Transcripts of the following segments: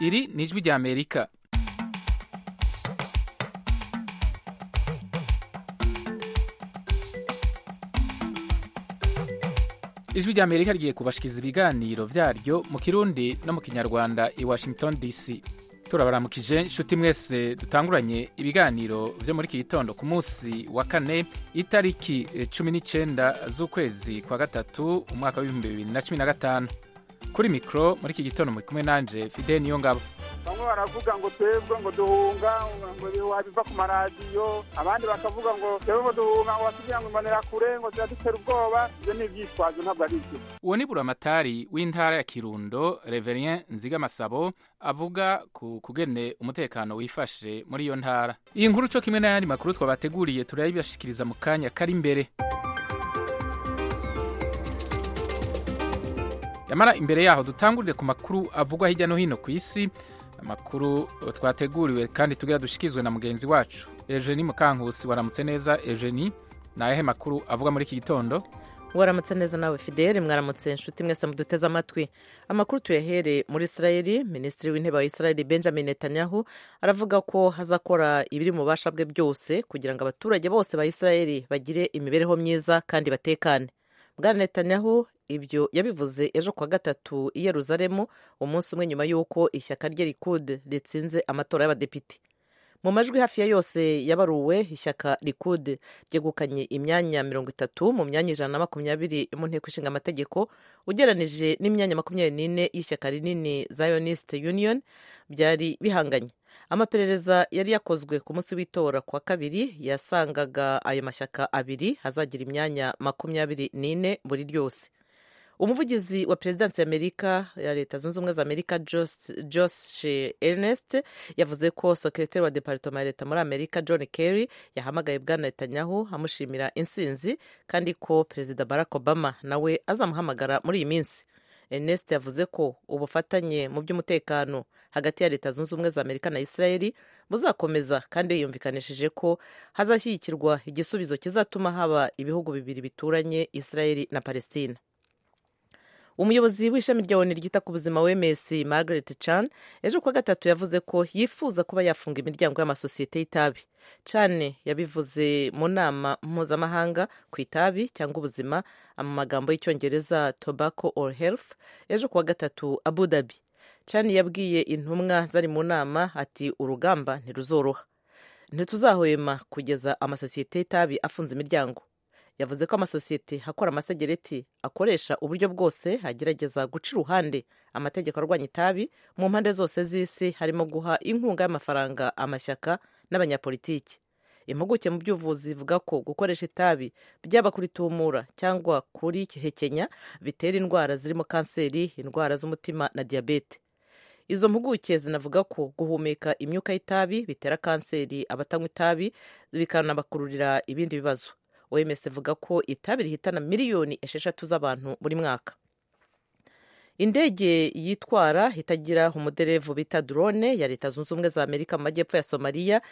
iri ni ijwi ry'amerika ijwi ry'amerika rigiye kubashyikiza ibiganiro byaryo mu kirundi no mu kinyarwanda i washington dc turabaramukije inshuti mwese dutanguranye ibiganiro byo muri iki gitondo ku munsi wa kane itariki cumi n'icyenda z'ukwezi kwa gatatu umwaka w'ibihumbi bibiri na cumi na gatanu kuri mikoro muri iki gitondo muri kumwe nanjye fide niyo ngabo bamwe baravuga ngo twebwe ngo duhunga ngo wabiva ku maradiyo abandi bakavuga ngo twebwe ngo duhunga ngo watubwira ngo imanira kure ngo ziradutera ubwoba ibyo ni ibyitwazo ntabwo ari byo uwo ni buramatari w'intara ya kirundo reverien nzigamasabo avuga ku kugene umutekano wifashe muri iyo ntara iyi nkuru cyo kimwe n'ayandi makuru twabateguriye turayibashikiriza mu kanya kari imbere yamara imbere yaho dutangurire ku makuru avugwa hirya no hino ku isi amakuru twateguriwe kandi tugira dushyikirizwe na mugenzi wacu Eugenie mukankusi waramutse neza Eugenie ni ayahe makuru avuga muri iki gitondo waramutse neza nawe fideli mwaramutse inshuti mwese muduteze amatwi amakuru tuyahere muri israeli minisitiri w'intebe wa israeli benjamin netanyahu aravuga ko hazakora ibiri mu bubasha bwe byose kugira ngo abaturage bose ba israeli bagire imibereho myiza kandi batekane bwana netanyahu ibyo yabivuze ejo kuwa gatatu i yeruzalemu umunsi umwe nyuma y'uko ishyaka rye rikude ritsinze amatora y'abadepite mu majwi hafi ya yose yabaruwe ishyaka rikude ryegukanye imyanya mirongo itatu mu myanya ijana na makumyabiri mu nteko ishinga amategeko ugeranije n'imyanya makumyabiri n'ine y'ishyaka rinini zionist union byari bihanganye amaperereza yari yakozwe ku munsi w'itora kwa kabiri yasangaga ayo mashyaka abiri azagira imyanya makumyabiri n'ine buri ryose umuvugizi wa perezidansi y'amerika ya leta zunze ubumwe za amerika josh ernest yavuze ko sekreteri wa deparitoma ya leta muri amerika john kerry yahamagaye bwana netanyahu amushimira insinzi kandi ko perezida barack obama nawe azamuhamagara muri iyi minsi ernest yavuze ko ubufatanye mu by'umutekano hagati ya leta zunze ubumwe za amerika na israeli buzakomeza kandi yiyumvikanishije ko hazashyigikirwa igisubizo kizatuma haba ibihugu bibiri bituranye israeli na palestina umuyobozi w'ishami rya oni ryita ku buzima w'emesi margaret chan ejo kuwa gatatu yavuze ko yifuza kuba yafunga imiryango y'amasosiyete y'itabi chan yabivuze mu nama mpuzamahanga ku itabi cyangwa ubuzima mu magambo y'icyongereza tobacco or health ejo kuwa gatatu abu dhabi chan yabwiye intumwa zari mu nama ati urugamba ntiruzoroha ntituzahwema kugeza amasosiyete y'itabi afunze imiryango yavuze ko amasosiyete akora amasegereti akoresha uburyo bwose agerageza guca iruhande amategeko arwanya itabi mu mpande zose z'isi harimo guha inkunga y'amafaranga amashyaka n'abanyapolitiki impuguke mu by'ubuvuzi ivuga ko gukoresha itabi byaba kuri tumura cyangwa kuri kihekenya bitera indwara zirimo kanseri indwara z'umutima na diyabete izo mpuguke zinavuga ko guhumeka imyuka y'itabi bitera kanseri abatanywa itabi bikanabakururira ibindi bibazo oms ivuga ko itabi rihitana miliyoni esheshatu z'abantu buri mwaka indege yitwara itagira umuderevu bita drone ya leta zunze ubumwe za amerika mu majyepfo ya somaliya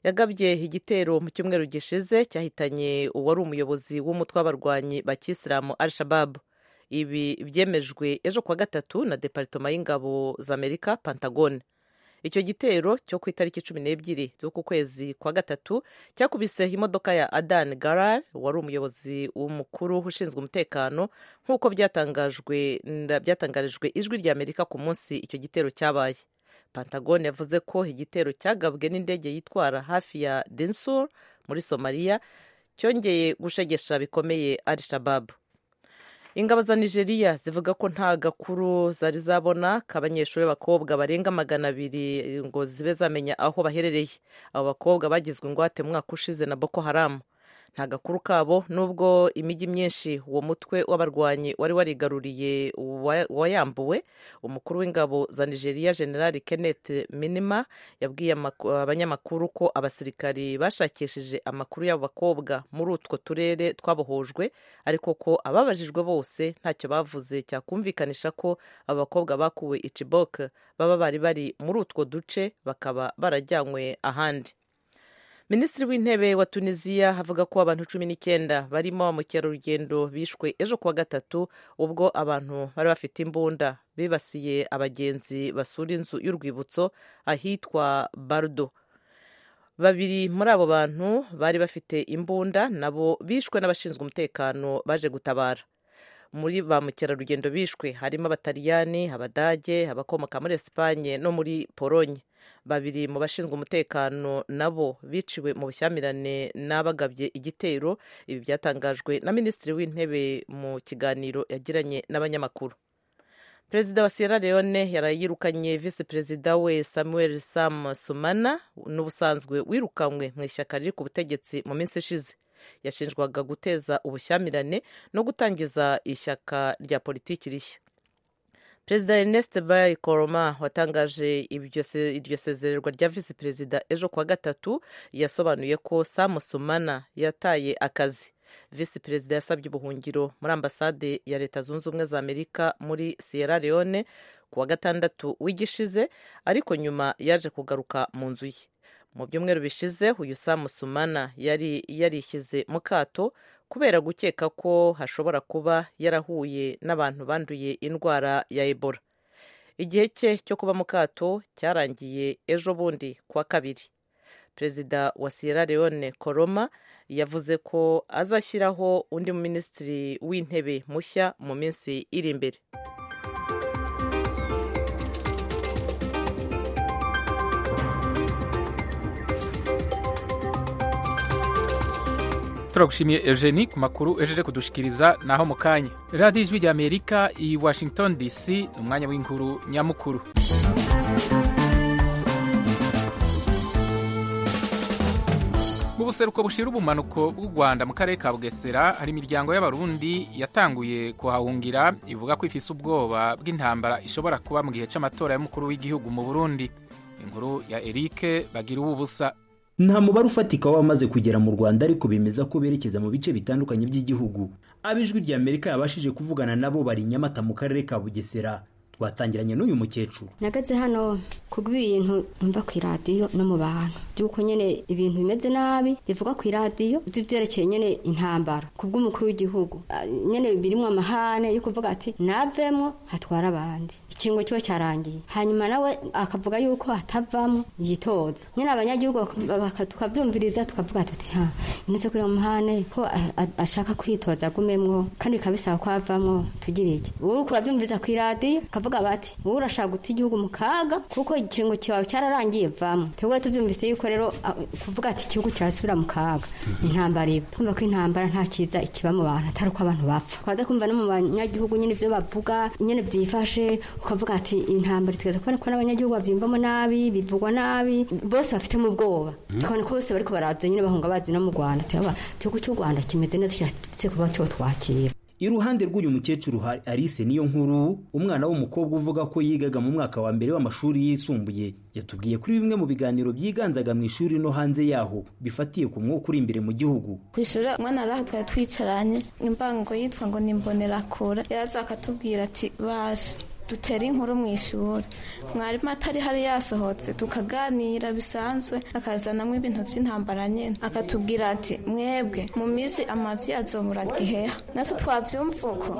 yagabye igitero mu cyumweru gishize cyahitanye uwari umuyobozi w'umutwe w'abarwanyi ba kisilamu al shababu ibi byemejwe ejo kuwa gatatu na deparitoma y'ingabo za amerika pantagone icyo gitero cyo ku itariki cumi n'ebyiri z'uku kwezi kwa gatatu cyakubise imodoka ya adan garar wari umuyobozi mukuru ushinzwe umutekano nk'uko byatangarijwe ijwi rya amerika ku munsi icyo gitero cyabaye pantagone yavuze ko igitero cyagabwe n'indege yitwara hafi ya densur muri somaliya cyongeye gushegesha bikomeye arishababu ingabo za nigeria zivuga ko nta gakuru zari zabona k'abanyeshuri b'abakobwa barenga magana abiri ngo zibe zamenya aho baherereye abo bakobwa bagizwe ingwate mu mwaka ushize na boko haramu nta gakuru kabo nubwo imijyi myinshi uwo mutwe w'abarwanyi wari warigaruriye wayambuwe umukuru w'ingabo za nigeria general kenneth minima yabwiye abanyamakuru ko abasirikari bashakishije amakuru y'abo bakobwa muri utwo turere twabohojwe ariko ko ababajijwe bose ntacyo bavuze cyakumvikanisha ko abo bakobwa bakuwe icibok baba bari bari muri utwo duce bakaba barajyanywe ahandi minisitiri w'intebe wa tunisiya havuga ko abantu cumi n'icyenda barimo mukerarugendo bishwe ejo kuwa gatatu ubwo abantu bari bafite imbunda bibasiye abagenzi basura inzu y'urwibutso ahitwa barudo babiri muri abo bantu bari bafite imbunda nabo bishwe n'abashinzwe umutekano baje gutabara muri ba mukerarugendo bishwe harimo abataliyani abadage abakomoka muri esipanye no muri polonye babiri mu bashinzwe umutekano nabo biciwe mu bushyamirane n'abagabye igitero ibi byatangajwe na minisitiri w'intebe mu kiganiro yagiranye n'abanyamakuru perezida wa sierra leone yarayirukanye visi perezida we samuel sam sumana n'ubusanzwe wirukanywe mu ishyaka riri ku butegetsi mu minsi ishize yashinjwaga guteza ubushyamirane no gutangiza ishyaka rya politiki rishya perezida ernest bay koroma watangaje iryo sezererwa rya visi perezida ejo kuwa gatatu yasobanuye ko sam sumana yataye akazi visi perezida yasabye ubuhungiro muri ambasade ya leta zunze ubumwe za amerika muri sierra leone ku wa gatandatu w'igishize ariko nyuma yaje kugaruka mu nzu ye mu byumweru bishize uyu samusumana yari yarishyize mu kato kubera gukeka ko hashobora kuba yarahuye n'abantu banduye indwara ya ebola igihe cye cyo kuba mu kato cyarangiye ejo bundi kuwa kabiri perezida wa sierra leone koroma yavuze ko azashyiraho undi minisitiri w'intebe mushya mu minsi iri imbere turagushimiye eugenie ku makuru ejeje kudushikiriza naho mu kanya radiyo ijwi rya amerika i washington dc ni umwanya w'inkuru nyamukuru mu buseruko bushira ubumanuko bw'u rwanda mu karere ka bugesera hari imiryango y'abarundi yatanguye kuhahungira ivuga ko ifise ubwoba bw'intambara ishobora kuba mu gihe cy'amatora y'umukuru w'igihugu mu burundi inkuru ya eric bagira ubu busa nta mubare ufatika w'abamaze kugera mu rwanda ariko bemeza ko berekeza mu bice bitandukanye by'igihugu ab'ijwi rya amerika yabashije kuvugana nabo bari nyamata mu karere ka bugesera twatangiranye n'uyu mukecuru nagaze hano kubw'ibintu numva ku iradiyo no mu bantu by'uko nyine ibintu bimeze nabi bivuga ku iradiyo by'ibyerekeye nyine intambara ku bw'umukuru w'igihugu nyine birimo amahane yo kuvuga ati navemo hatwara abandi ikingo kiba cyarangiye hanyuma nawe akavuga yuko hatavamo yitoza nyine abanyagihugu tukabyumviriza tukavuga tuti ha inoze kuri uwo muhane ko ashaka kwitoza agumemwo kandi bikaba bisaba ko havamo tugire iki uri kubabyumviriza ku iradiyo bakavuga bati wowe urashaka guta igihugu mu kaga kuko ikiringo cyawe cyararangiye vamo twebwe tubyumvise yuko rero kuvuga ati igihugu kirasubira mu kaga intambara iba twumva ko intambara nta cyiza ikiba mu bantu atari uko abantu bapfa twaza kumva no mu banyagihugu nyine ibyo bavuga nyine byifashe ukavuga ati intambara itugeza kubona ko n'abanyagihugu babyiyumvamo nabi bivugwa nabi bose bafitemo ubwoba tukabona ko bose bari kubaraza nyine bahunga bazi no mu rwanda igihugu cy'u rwanda kimeze neza kiratse kuba cyo twakira iruhande rw'uyu mukecuru hari Alice niyo nkuru umwana w'umukobwa uvuga ko yigaga mu mwaka wa mbere w'amashuri yisumbuye yatubwiye kuri bimwe mu biganiro byiganzaga mu ishuri no hanze yaho bifatiye ku mwuka uri imbere mu gihugu ku ishuri umwana araha twari twicaranye imbango yitwa ngo ni imbonerakura yaraza akatubwira ati baje dutera inkuru mu ishuri mwarimu atari hari yasohotse tukaganira bisanzwe akazanamo ibintu by'intambara nyine akatubwira ati mwebwe mu minsi amabyi azobura giheha natwe twabyumva uko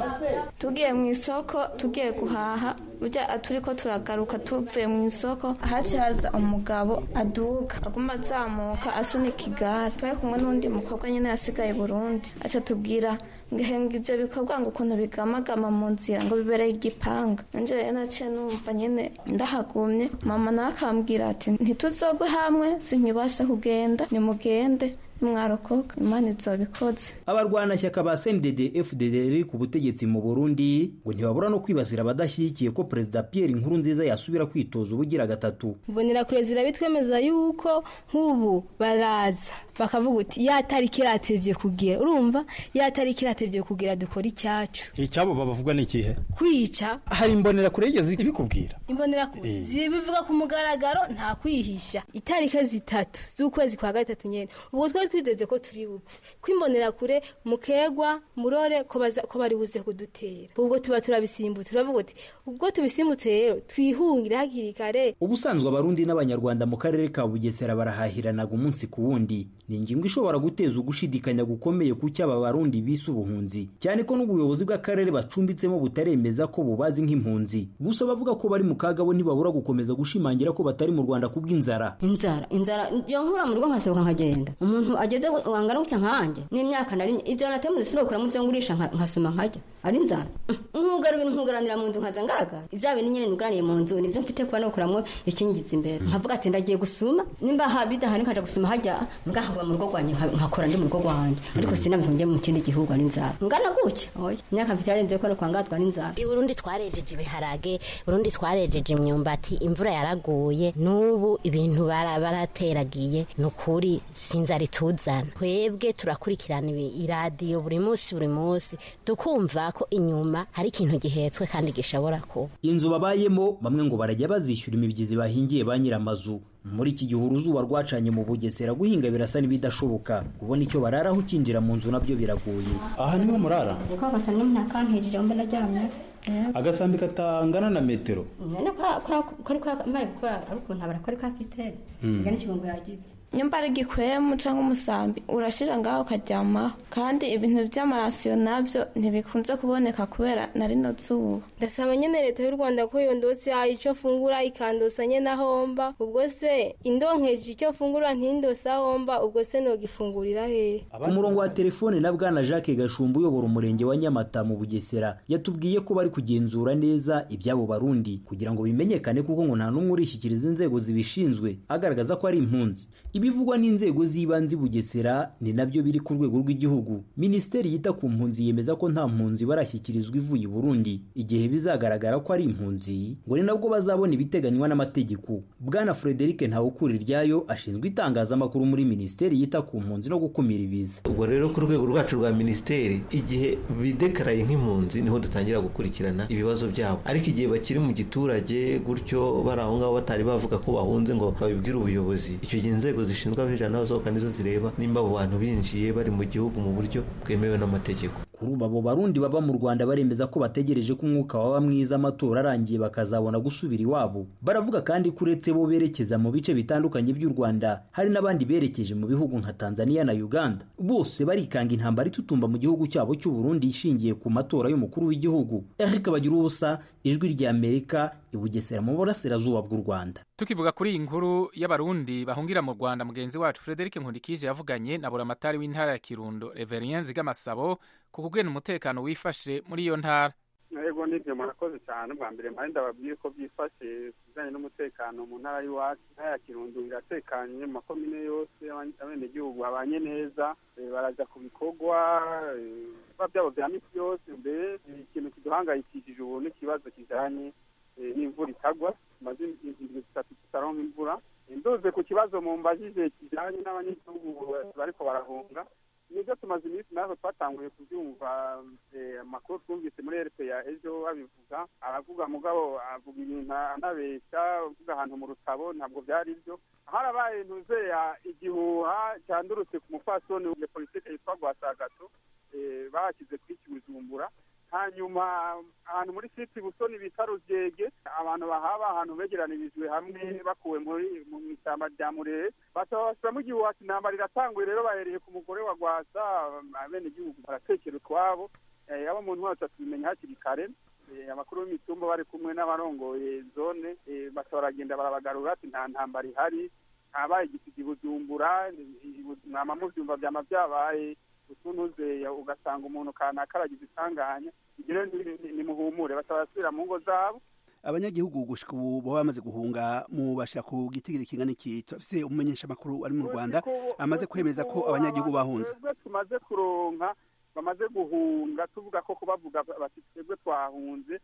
tugiye mu isoko tugiye guhaha burya turi ko turagaruka tuvuye mu isoko haci haza umugabo aduka aguma azamuka asunika igare twari kumwe n'undi mukobwa nyine yasigaye burundi atubwira ngahenga ibyo bikorwa ngo ukuntu bigamagama mu nzira ngo bibereye igipanga nanjye rero naciye numva nyine ndahagumye mama nawe akambwira ati ntituzogwe hamwe sinkibasha kugenda nimugende mwarokoka imana izobikoze abarwanashyaka ba cndd fdd riri ku butegetsi mu burundi ngo ntibabura no kwibasira abadashyigikiye ko perezida pierre inkuru nziza yasubira kwitoza ubugira gatatu mbonera kure zirabitwemeza yuko nk'ubu baraza bakavuga uti ya tariki iratevye kugira urumva ya tariki iratevye kugira dukora icyacu icyabo babavuga ni ikihe kwica hari imbonera kure yigeze ibikubwira imbonera kure zibivuga ku mugaragaro nta kwihisha itariki zitatu z'ukwezi kwa gatatu nyene ubwo twari twizeze ko turi bupfe kwimbonera kure mukegwa murore ko baza- ko bari buze kudutera ubwo tuba turabisimbutse turavuga uti ubwo tubisimbutse rero twihungire hakiri kare ubusanzwe abarundi n'abanyarwanda mu karere ka bugesera barahahiranaga umunsi ku wundi ni ingingo ishobora guteza ugushidikanya gukomeye ku cyo aba barundi bise ubuhunzi cyane ko n'ubuyobozi bw'akarere bacumbitsemo butaremeza ko bubazi nk'impunzi gusa bavuga ko bari mu kaga bo ntibabura gukomeza gushimangira ko batari mu rwanda kubw'inzara inzara inzara yo nkura mu rugo nkasohoka nkagenda umuntu ageze wangana gutya nkanjye n'imyaka narimye ibyo nateye mu zisiro kuramo ibyo ngurisha nka- nkasoma nkajya ari inzara nkugara ibintu nkugaranira mu nzu nkaza ngaragara ibya bintu nyine nugaraniye mu nzu nibyo mfite kuba nukuramo ikingiza imbere nkavuga ati ndagiye gusuma nimba ha- bidahari nkaja gusuma hajya mbwa nkava mu rugo rwanjye nka- nkakora ndi mu rugo rwanjye ariko sinabihungiye mu kindi gihugu ari inzara ngana gutya oya imyaka mfite yarenze ko nukwangazwa n'inzara i burundi twarejeje ibiharage burundi twarejeje imyumbati imvura yaraguye n'ubu ibintu bara- barateragiye ni ukuri sinzi arituzana twebwe turakurikirana ibi- iradiyo buri munsi buri munsi tukumva ko inyuma hari ikintu gihetswe kandi gishobora kuba inzu babayemo bamwe ngo barajya bazishyura imibyizi bahingiye ba nyiramazu muri iki gihe uruzuba rwacanye mu bugesera guhinga birasa n'ibidashoboka kubona icyo bararaho ukinjira mu nzu nabyo biragoye aha niho murara ko abasanga umuntu akantejeje mba naryamye agasambi katangana na metero nyine kari kamaye gukora ari ukuntu abarakora ko afite mbwa n'ikigongo yagize nyumba ari igikwemu cyangwa umusambi urashira ngaho ukaryamaho kandi ibintu by'amarasiyo nabyo ntibikunze kuboneka kubera na rino zuba ndasaba nyine leta y'u rwanda ko yondotsa icyo fungura ikandosa nyine aho mba ubwo se indonkeje icyo fungura ntindose aho mba ubwo se nogifungurira hehe Ku murongo wa telefone na bwana Jacques Gashumba uyobora umurenge wa Nyamata mu Bugesera yatubwiye ko bari kugenzura neza ibyabo Barundi kugira ngo bimenyekane kuko ngo nta n'umwe urishyikiriza inzego zibishinzwe agaragaza ko ari impunzi. Ibivugwa n'inzego z'ibanze i Bugesera ni nabyo biri ku rwego rw'igihugu. Minisiteri yita ku mpunzi yemeza ko nta mpunzi barashyikirizwa ivuye i Burundi igihe bizagaragara ko ari impunzi ngo ni nabwo bazabona ibiteganywa n'amategeko. Bwana Frederic Ntawukuriryayo ashinzwe itangazamakuru muri Minisiteri yita ku mpunzi no gukumira ibiza. ubwo rero ku rwego rwacu rwa minisiteri igihe bidekaraye nk'impunzi niho dutangira gukurikirana ibibazo byabo ariko igihe bakiri mu giturage gutyo bari aho ngaho batari bavuga ko bahunze ngo babibwire ubuyobozi icyo gihe inzego zishinzwe abinjira n'abasohoka nizo zireba nimba abo bantu binjiye bari mu gihugu mu buryo bwemewe n'amategeko kuri ubu abo barundi baba mu rwanda baremeza ko bategereje ko umwuka waba mwiza amatora arangiye bakazabona gusubira iwabo baravuga kandi ko uretse bo berekeza mu bice bitandukanye by'u rwanda hari n'abandi berekeje mu bihugu nka tanzania na uganda bose barikanga intambara itutumba mu gihugu cyabo cy'u burundi ishingiye ku matora y'umukuru w'igihugu eric bagira ubusa ijwi rya amerika i bugesera mu burasirazuba bw'u rwanda tukivuga kuri iyi nkuru y'abarundi bahungira mu rwanda mugenzi wacu frederic nkundikije yavuganye na buramatari w'intara ya kirundo reverien zigamasabo ku kugena umutekano wifashe muri iyo ntara yego nibyo murakoze cyane bwa mbere mpande ndababwiye ko byifashe ku bijyanye n'umutekano mu ntara y'iwacu intara ya kirundo iratekanye mu makomine yose aban- abenegihugu babanye neza eh, baraja ku bikorwa eh, ibikorwa byabo bya misi yose mbere eh, ikintu kiduhangayikishije ubu n'ikibazo kijyanye eh, n'imvura itagwa tumaze indwi zitatu tutaronka imvura Eh, nduze ku kibazo mumbajije kijyanye n'abanyagihugu eh, bariko barahunga nibyo tumaze iminsi natwe twatanguye kubyumva eh, amakuru twumvise muri rp ya ejo babivuga aravuga mugabo avuga ibintu anabeshya uvuga ahantu mu rutabo ntabwo byari byo harabaye ntuzeya igihuha cyandurutse ku mupfasoni ya politiki yitwa rwasagato eh, bahashyize kuri kibujumbura hanyuma ahantu muri siti busoni bita rugege abantu bahaba ahantu begeranyirijwe hamwe bakuwe muri mu ishyamba rya murere basaba bashyiramo igihuha ati intambara iratanguye rero bahereye ku mugore wa rwasa abenegihugu baratekera utwabo Eh, abo mu ntwaro tutabimenya hakiri kare Eh, abakuru b'imitumba bari kumwe n'abarongoye zone eh, basaba baragenda barabagarura ati nta ntambara ihari habaye igisigi bujumbura mwama mubyumva byama byabaye utunuze ugasanga umuntu kanaka aragize isanganya ibyo rero ni- ni- nimuhumure basaba basubira mu ngo zabo abanyagihugu gushika ubu baba bamaze guhunga mu bashira ku gitigiri kingana iki turafise umumenyesha makuru ari mu rwanda amaze kwemeza ko abanyagihugu bahunze twebwe tumaze kuronka bamaze guhunga tuvuga ko kubavuga bati twebwe twahunze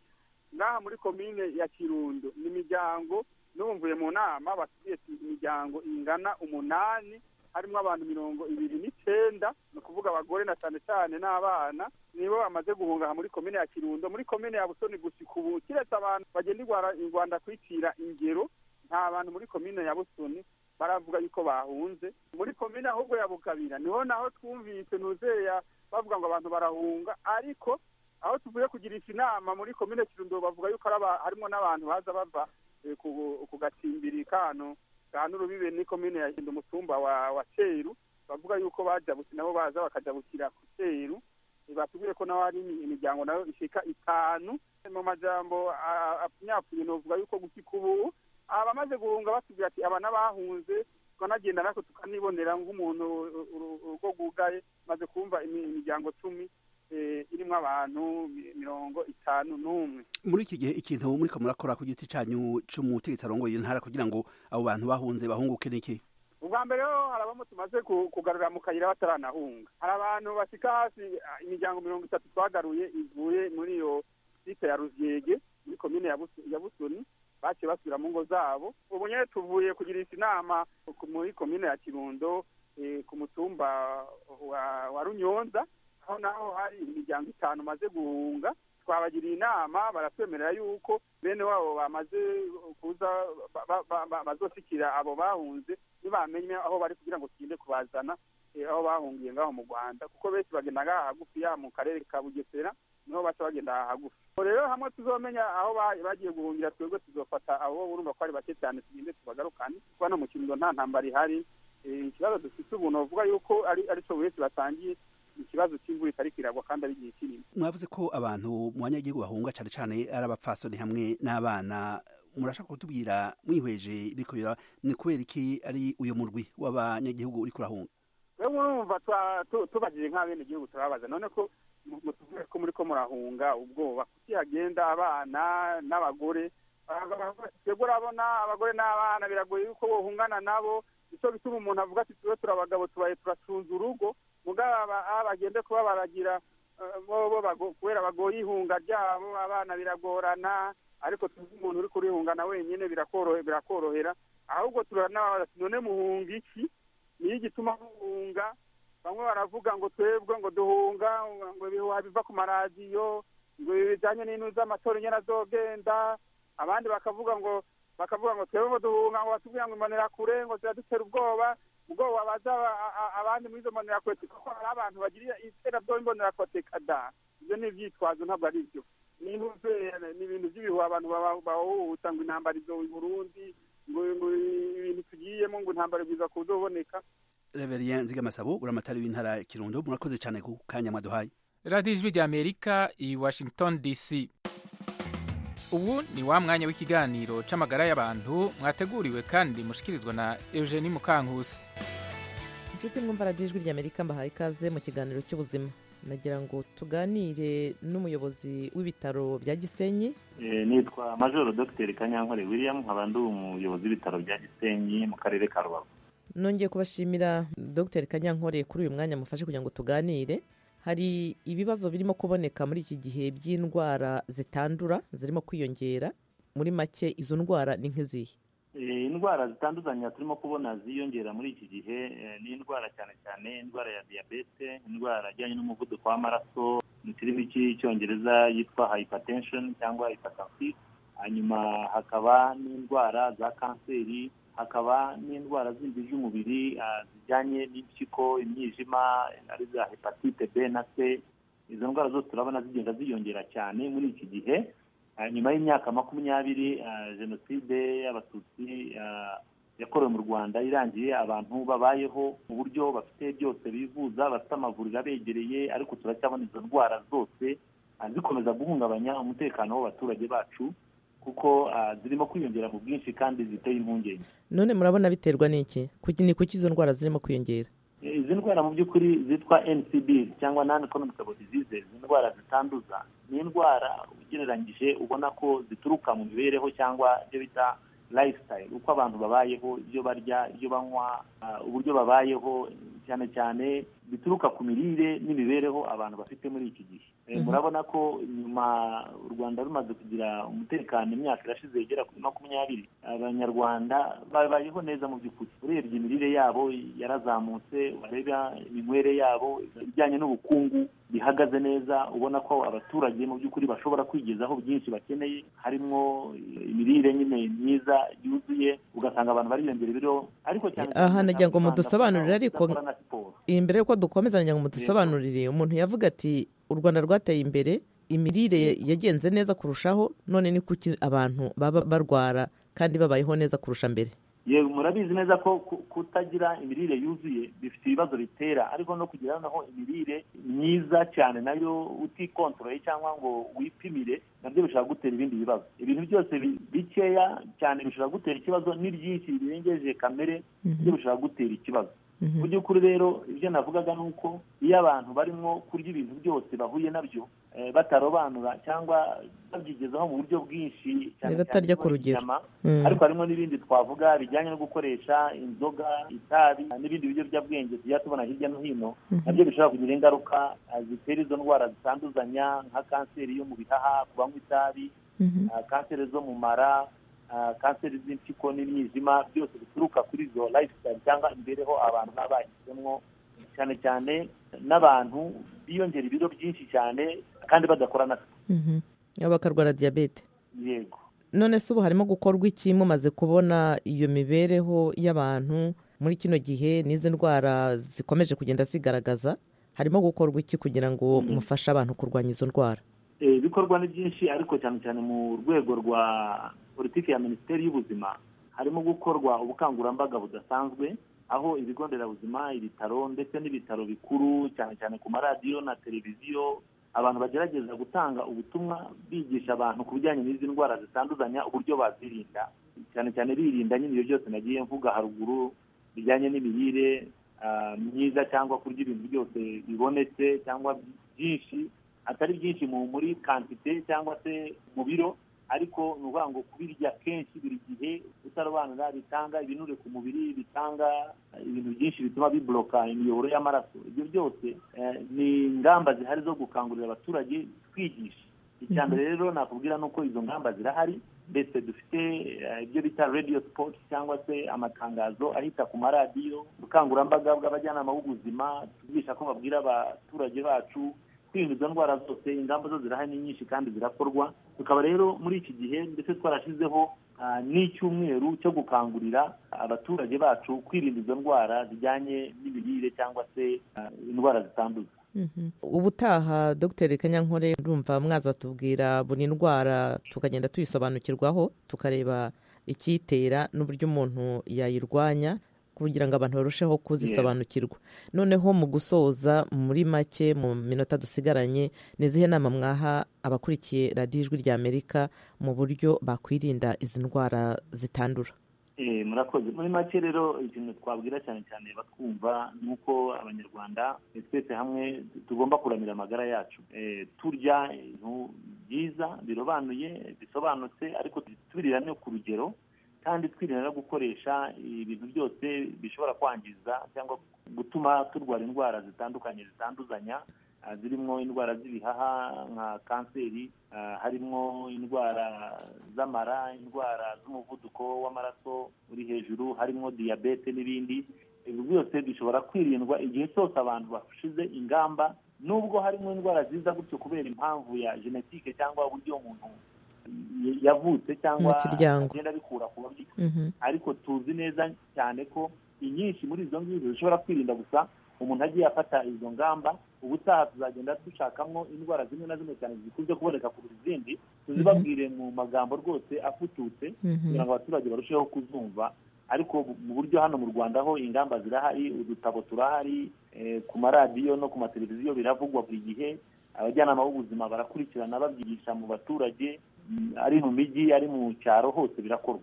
ngaha muri komine ya kirundo ni imiryango n'ubu mvuye mu nama basigiye imiryango ingana umunani harimo abantu mirongo ibiri n'icenda ni ukuvuga abagore na cyane cyane n'abana nibo bamaze guhunga aha muri komine ya kirundo muri komine ya busoni gushika ubu kiretse abantu bagenda i Rwanda- i rwanda kwicira ingero nta bantu muri komine ya busoni baravuga yuko bahunze muri komine ahubwo ya bukabira niho naho twumvise nuzeya bavuga ngo abantu barahunga ariko aho tuvuye kugirisha inama muri komine kirundo bavuga yuko harimo n'abantu baza bava ku gatsimbiri kano ka n'urubibe ni komine ya hinda umutumba wa ceru bavuga yuko bajabutse nabo baza bakajabukira ku ceru batubwiye ko nawe hari imiryango nayo ishika itanu mu majambo apfunyafunye novuga yuko gushyika ubu abamaze guhunga batubwira ati aba n'abahunze tukanagenda natwe tukanibonera nk'umuntu urugo rwugaye maze kumva imiryango cumi irimo abantu mirongo itanu n'umwe muri iki gihe ikintu muri murakora ku giti cyanyu cy'umutegetsi arongoye intara kugira ngo abo bantu bahunze bahunguke n'iki ubwa mbere ho hari abamo tumaze kugarura mu kayira bataranahunga hari abantu bashyika hasi imiryango mirongo itatu twagaruye ivuye muri iyo site ya rubyege muri komine ya busoni baciye basubira mu ngo zabo ubu nyine tuvuye kugirisha inama muri komine ya kirundo ku mutumba wa runyonza aho naho hari imiryango itanu umaze guhunga twabagiriye inama baratwemerera yuko bene wabo bamaze kuza bazoshyikira abo bahunze ntibamenye aho bari kugira ngo tugende kubazana aho bahungiye ngaho mu rwanda kuko benshi bagenda ngaha hagufi ya mu karere ka bugesera niho baca bagenda aha hagufi rero hamwe tuzomenya aho bagiye guhungira twebwe tuzofata abo urumva ko ari bake cyane tugende tubagarukane kuko hano mu kirundo nta ntambara ihari ikibazo dufite ubu navuga yuko ari cyo buri wese batangiye ikibazo cy'imvura itari kiragwa kandi ari igihe kinini mwavuze ko abantu mu banyagihugu bahunga cyane cyane ari abapfasoni hamwe n'abana murashaka kutubwira mwihweje bikubira ni kubera iki ari uyu murwi w'abanyagihugu uri kurahunga rero urumva tubagije nk'abene igihugu turabaza none ko mutubwire ko muri ko murahunga ubwoba kuki hagenda abana n'abagore twebwe urabona abagore n'abana biragoye yuko bohungana nabo nicyo bituma umuntu avuga ati tube turabagabo tubaye turacunze urugo mugaba bagende kuba baragira kubera bagoye ihunga ryabo abana biragorana ariko tuzi umuntu uri kurihungana wenyine birakorohera ahubwo turanabaza none muhunga iki niyo igituma muhunga bamwe baravuga ngo twebwe ngo duhunga ngo ibihuha biva ku maradiyo ngo ibi bijyanye n'intu z'amatora inyana azogenda abandi bakavuga ngo bakavuga ngo twebwe ngo duhunga ngo batubwira ngo imbonerakure ngo ziradutera ubwoba ubwoba baza abandi muri izo mbonerakure kuko hari abantu bagirira iterabwoba imbonerakure kada ibyo ni ibyitwazo ntabwo ari byo n'intumbero ni ibintu by'ibihuha abantu bahuhuta ngo intambara izo i burundi ngo ibintu tugiyemo ngo intambara bwiza kuzoboneka reveriya nzigamasabo uramatari w'intara kirundo murakoze cyane ku kanya mwaduhaye radiyo ijwi rya amerika i washington dc ubu ni wa mwanya w'ikiganiro c'amagara y'abantu mwateguriwe kandi mushikirizwa na eugenie mukankusi inshuti mwumva radiyo ijwi ry'amerika mbahaye ikaze mu kiganiro cy'ubuzima nagira ngo tuganire n'umuyobozi w'ibitaro bya gisenyi nitwa majoro dogiteri kanyankore william nkaba ndi umuyobozi w'ibitaro bya gisenyi mu karere ka rubavu nongeye kubashimira dogiteri kanyankore kuri uyu mwanya mufashe kugira ngo tuganire hari ibibazo birimo kuboneka muri iki gihe by'indwara zitandura zirimo kwiyongera muri make izo ndwara ni nk'izihe indwara zitandukanye turimo kubona ziyongera muri iki gihe ni indwara cyane cyane indwara ya diyabete indwara ijyanye n'umuvuduko w'amaraso mu kirimi cy'icyongereza yitwa hypertension cyangwa hypertensive hanyuma hakaba n'indwara za kanseri hakaba n'indwara zindi z'umubiri zijyanye n'impyiko imyijima ari za hepatite b na c izo ndwara zose turabona zigenda ziyongera cyane muri iki gihe nyuma y'imyaka makumyabiri jenoside y'abatutsi yakorewe mu rwanda irangiye abantu babayeho mu buryo bafite byose bivuza bafite amavuriro abegereye ariko turacyabona izo ndwara zose zikomeza guhungabanya umutekano w'abaturage bacu kuko zirimo kwiyongera mu bwinshi kandi ziteye impungenge none murabona biterwa n'iki ni kuki izo ndwara zirimo kwiyongera izi ndwara mu by'ukuri zitwa ncb cyangwa non communicable disease izi ndwara zitanduza ni indwara ugereranyije ubona ko zituruka mu mibereho cyangwa ibyo bita lifestyle uko abantu babayeho ibyo barya ibyo banywa uburyo babayeho cyane cyane bituruka ku mirire n'imibereho abantu bafite muri iki gihe murabona ko nyuma u rwanda rumaze kugira umutekano imyaka irashize igera kuri makumyabiri abanyarwanda babayeho neza mu by'ukuri urebye imirire yabo yarazamutse wareba iminywere yabo ibijyanye n'ubukungu bihagaze neza ubona ko abaturage mu by'ukuri bashobora kwigezaho byinshi bakeneye harimo imirire nyine myiza yuzuye ugasanga abantu bariyongera ibiro ariko cyane aha nagira ngo mudusobanurire ariko imbere y'uko dukomeza nagira ngo mudusobanurire umuntu yavuga ati u rwanda rwateye imbere imirire yagenze neza kurushaho none ni kuki abantu baba barwara kandi babayeho neza kurusha mbere yewe murabizi neza ko kutagira imirire yuzuye bifite ibibazo bitera ariko no kugira naho imirire myiza cyane nayo utikontorore cyangwa ngo wipimire nabyo bishobora gutera ibindi bibazo ibintu byose bikeya cyane bishobora gutera ikibazo n'ibyinshi birengeje kamere byo bishobora gutera ikibazo mu by'ukuri rero ibyo navugaga ni uko iyo abantu barimo kurya ibintu byose bahuye nabyo batarobanura cyangwa babyigezaho mu buryo bwinshi batarya ku rugero ariko harimo n'ibindi twavuga bijyanye no gukoresha inzoga itabi n'ibindi biyobyabwenge tujya tubona hirya no hino nabyo bishobora kugira ingaruka zitera izo ndwara zitanduzanya nka kanseri yo mu bihaha ku banywa itabi kanseri zo mu mara kanseri z'impyiko n'imyizima byose bituruka kuri izo lifestyle cyangwa imibereho abantu baba bashyizemo cyane cyane n'abantu biyongera ibiro byinshi cyane kandi badakora na bakarwara diyabete yego none se ubu harimo gukorwa iki mumaze kubona iyo mibereho y'abantu muri kino gihe n'izi ndwara zikomeje kugenda zigaragaza harimo gukorwa iki kugira ngo mufashe abantu kurwanya izo ndwara ibikorwa ni byinshi ariko cyane cyane mu rwego rwa politiki ya minisiteri y'ubuzima harimo gukorwa ubukangurambaga budasanzwe aho ibigo nderabuzima ibitaro ndetse n'ibitaro bikuru cyane cyane ku maradiyo na televiziyo abantu bagerageza gutanga ubutumwa bigisha abantu ku bijyanye n'izi ndwara zitanduzanya uburyo bazirinda cyane cyane birinda nyine ibyo byose nagiye mvuga haruguru bijyanye n'imirire myiza cyangwa kurya ibintu byose bibonetse cyangwa byinshi atari byinshi muri kantite cyangwa se mu biro ariko ni ukuvuga ngo kubirya kenshi buri gihe utarobanura bitanga ibinure ku mubiri bitanga ibintu byinshi bituma biboroka imiyoboro y'amaraso ibyo byose ni ingamba zihari zo gukangurira abaturage twigisha icya mbere rero nakubwira ni uko izo ngamba zirahari ndetse dufite ibyo bita radiyo sipoti cyangwa se amatangazo ahita ku maradiyo ubukangurambaga bw'abajyanama b'ubuzima tubigisha ko babwira abaturage bacu kwirinda izo ndwara zose ingamba zo zirahari ni nyinshi kandi zirakorwa tukaba rero muri iki gihe ndetse twarashyizeho n'icyumweru cyo gukangurira abaturage bacu kwirinda izo ndwara zijyanye n'imirire cyangwa se indwara zitanduza ubutaha dogiteri kanyankore urumva mwaza tubwira buri ndwara tukagenda tuyisobanukirwaho tukareba icyitera n'uburyo umuntu yayirwanya kugira ngo abantu barusheho kuzisobanukirwa noneho mu gusoza muri make mu minota dusigaranye ni izihe nama mwaha abakurikiye radiyo ijwi rya amerika mu buryo bakwirinda izi ndwara zitandura murakoze muri make rero ikintu twabwira cyane cyane batwumva ni uko abanyarwanda twese hamwe tugomba kuramira amagara yacu turya ibintu byiza birobanuye bisobanutse ariko tubirira no ku rugero kandi twirinda no gukoresha ibintu byose bishobora kwangiza cyangwa gutuma turwara indwara zitandukanye zitanduzanya zirimo indwara z'ibihaha nka kanseri harimo indwara z'amara indwara z'umuvuduko w'amaraso uri hejuru harimo diyabete n'ibindi ibi byose bishobora kwirindwa igihe cyose abantu bashize ingamba nubwo harimo indwara ziza gutyo kubera impamvu ya genetike cyangwa uburyo umuntu yavutse cyangwa agenda abikura ku babyeyi ariko tuzi neza cyane ko inyinshi muri izo ngizo zishobora kwirinda gusa umuntu agiye afata izo ngamba ubutaha tuzagenda dushakamo indwara zimwe na zimwe cyane zikunze kuboneka ku izindi tuzibabwire mu magambo rwose afututse kugira ngo abaturage barusheho kuzumva ariko mu buryo hano mu rwanda ho ingamba zirahari udutabo turahari ku maradiyo no ku mateleviziyo biravugwa buri gihe abajyanama b'ubuzima barakurikirana babyigisha mu baturage ari mu mijyi ari mu cyaro hose birakorwa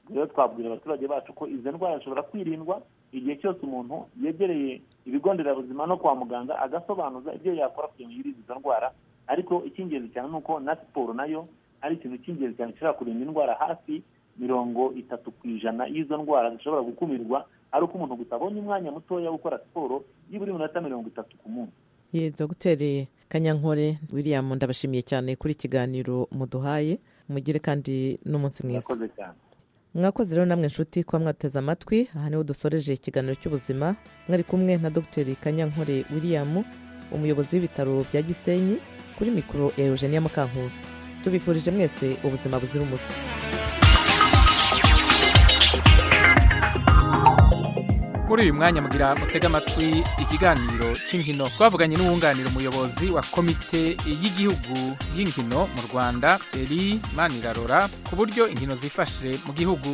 rero twabwira abaturage bacu ko izo ndwara zishobora kwirindwa igihe cyose umuntu yegereye ibigo nderabuzima no kwa muganga agasobanuza ibyo yakora kugira ngo yirinde izo ndwara ariko icy'ingenzi cyane ni uko na siporo nayo ari ikintu cy'ingenzi cyane gishobora kurinda indwara hafi mirongo itatu ku ijana y'izo ndwara zishobora gukumirwa ari uko umuntu gusa abonye umwanya mutoya wo gukora siporo y'iburi minota mirongo itatu ku munsi ye dogiteri kanyankore william ndabashimiye cyane kuri ikiganiro muduhaye mugire kandi n'umunsi mwiza murakoze cyane mwakoze rero namwe inshuti kuba mwateze amatwi aha niho dusoreje ikiganiro cy'ubuzima mwari kumwe na dogiteri kanyankore william umuyobozi w'ibitaro bya gisenyi kuri mikoro eugenia mukankusi tubifurije mwese ubuzima buzira umuze muri uyu mwanya mugira mutega amatwi ikiganiro cy'inkino twavuganye n'uwunganira umuyobozi wa komite y'igihugu y'inkino mu rwanda eri manirarora ku buryo inkino zifashe mu gihugu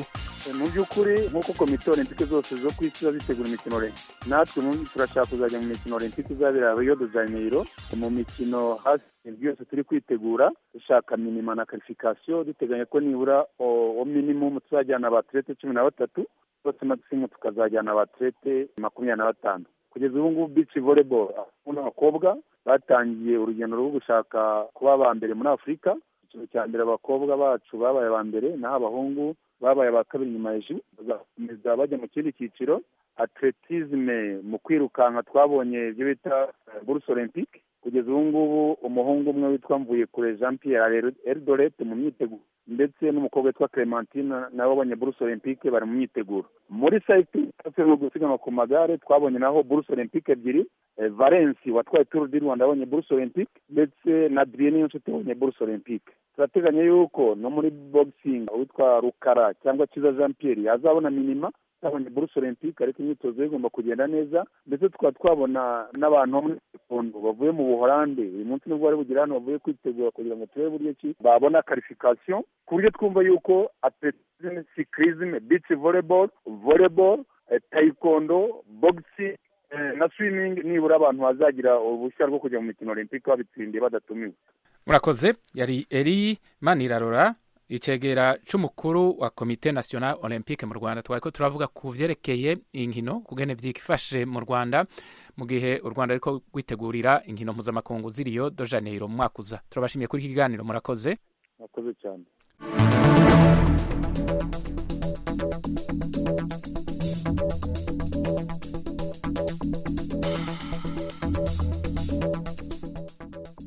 mu by'ukuri nk'uko komite olympique zose zo ku isi ziba zitegura imikino olympique natwe mu turashaka kuzajya mu mikino olympique izabera rio de janeiro mu mikino hafi ibyo yose turi kwitegura dushaka minima na karifikasiyo duteganya ko nibura o minimumu tuzajyana abatirete cumi na batatu bose magisimu tukazajyana abatirete makumyabiri na batanu kugeza ubu ngubu bici volleyball abahungu n'abakobwa batangiye urugendo rwo gushaka kuba aba mbere muri afurika icyiciro cya mbere abakobwa bacu babaye aba mbere naho abahungu babaye aba kabiri nyuma ya ji bazakomeza bajya mu kindi cyiciro atletisme mu kwirukanka twabonye ibyo bita buruse olympique kugeza ubu ngubu umuhungu umwe witwa mvuye kure jean pierre eldoret mu myiteguro ndetse n'umukobwa witwa clementine nawe wabonye buruse olympique bari mu myiteguro muri cycling mu gusiganwa ku magare twabonye naho buruse olympique ebyiri eh, valence watwaye tour du rwanda yabonye buruse olympique ndetse na adrienne n'inshuti yabonye buruse olympique turateganya yuko no muri boxing uwitwa rukara cyangwa cyiza jean pierre yazabona minima twabonye buruse olympique ariko imyitozo ye igomba kugenda neza ndetse tukaba twabona n'abantu bo muri sekondo bavuye mu buholande uyu munsi nibwo bari bugera hano bavuye kwitegura kugira ngo turebe buryo ki babona karifikasiyo ku buryo twumva yuko atletisme cyclisme beach volleyball volleyball eh, taekwondo boxing eh, na swimming nibura abantu bazagira uruhushya rwo kujya mu mikino olympique babitsindiye badatumiwe murakoze yari eri manirarora icegera c'umukuru wa komite national olympique mu rwanda twari ko turavuga ku vyerekeye inkino kugene vyifashe mu rwanda mu gihe u rwanda ariko rwitegurira inkino mpuzamakungu ziriyo do janeiro mu mwaka uza turabashimiye kuri iki kiganiro murakoze murakoze cyane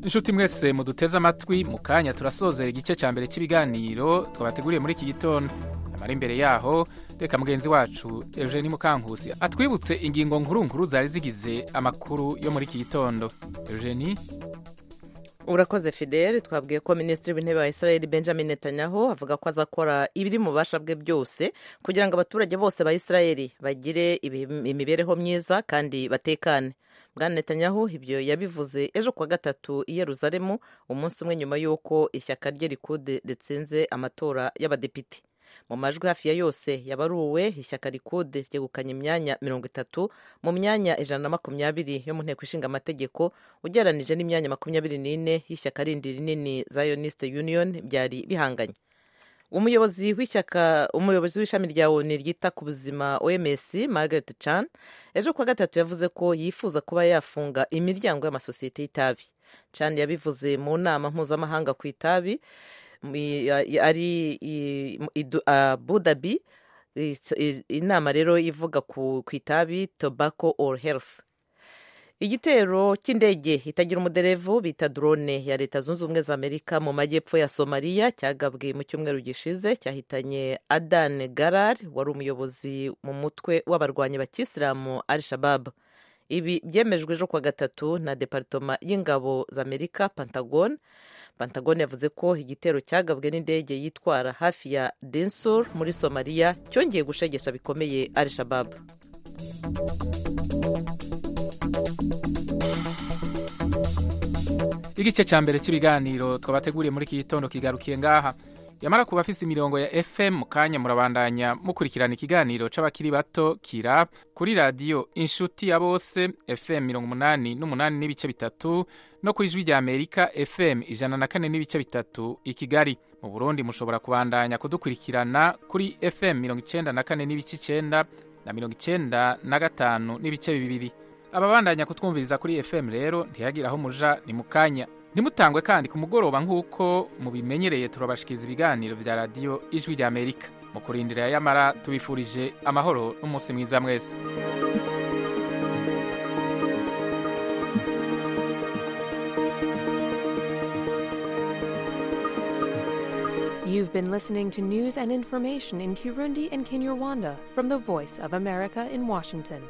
inshuti mwese muduteze amatwi mu kanya turasozera igice cya mbere cy'ibiganiro twabateguriye muri iki gitondo amara imbere yaho reka mugenzi wacu eugene mukankusi atwibutse ingingo nkuru nkuru zari zigize amakuru yo muri iki gitondo eugene urakoze fideli twabwiye ko minisitiri w'intebe wa israel benjamin netanyahu avuga ko azakora ibiri mu bubasha bwe byose kugira ngo abaturage bose ba israel bagire ibi- imibereho myiza kandi batekane bwana netanyahu ibyo yabivuze ejo kuwa gatatu i yeruzalemu umunsi umwe nyuma y'uko ishyaka rye rikude ritsinze amatora y'abadepite mu majwi hafi ya yose yabaruwe ishyaka rikude ryegukanye imyanya mirongo itatu mu myanya ijana na makumyabiri yo mu nteko ishinga amategeko ugereranije n'imyanya makumyabiri n'ine y'ishyaka rindi rinini zionist union byari bihanganye umuyobozi w'ishyaka umuyobozi w'ishami rya onu ryita ku buzima oms margaret chan ejo kuwa gatatu yavuze ko yifuza kuba yafunga imiryango y'amasosiyete y'itabi chan yabivuze mu nama mpuzamahanga ku itabi mu- ya- ya- ari i- mu- i Du- abu dhabi I- i- inama rero ivuga ku ku itabi tobacco or health igitero cy'indege itagira umuderevu bita drone ya leta zunze ubumwe za amerika mu majyepfo ya somaliya cyagabwe mu cyumweru gishize cyahitanye adan garar wari umuyobozi mu mutwe w'abarwanyi bakisilamu al shabab ibi byemejwe ejo kuwa gatatu na deparitoma y'ingabo za amerika pentagon pentagon yavuze ko igitero cyagabwe n'indege yitwara hafi ya densur muri somaliya cyongeye gushegesha bikomeye al shabab igice cya mbere cy'ibiganiro twabateguriye muri iki gitondo kigarukiye ngaha yamara kuba afise imirongo ya fm mu kanya murabandanya mukurikirana ikiganiro c'abakiri bato kira kuri radiyo inshuti ya bose fm mirongo umunani n'umunani n'ibice bitatu no ku ijwi rya amerika fm ijana na kane n'ibice bitatu i kigali mu burundi mushobora kubandanya kudukurikirana kuri fm mirongo icenda na kane n'ibice icenda na mirongo icenda na gatanu n'ibice bibiri ababandanya kutwumviriza kuri fm rero ntiyagira aho muja ni mu kanya ntimutangwe kandi ku mugoroba nk'uko mubimenyereye turabashikiriza ibiganiro vya radiyo ijwi rya amerika mu kurindira yamara tubifurije amahoro n'umunsi mwiza mwese You've been listening to news and information in Kirundi and Kinyarwanda from the Voice of America in Washington.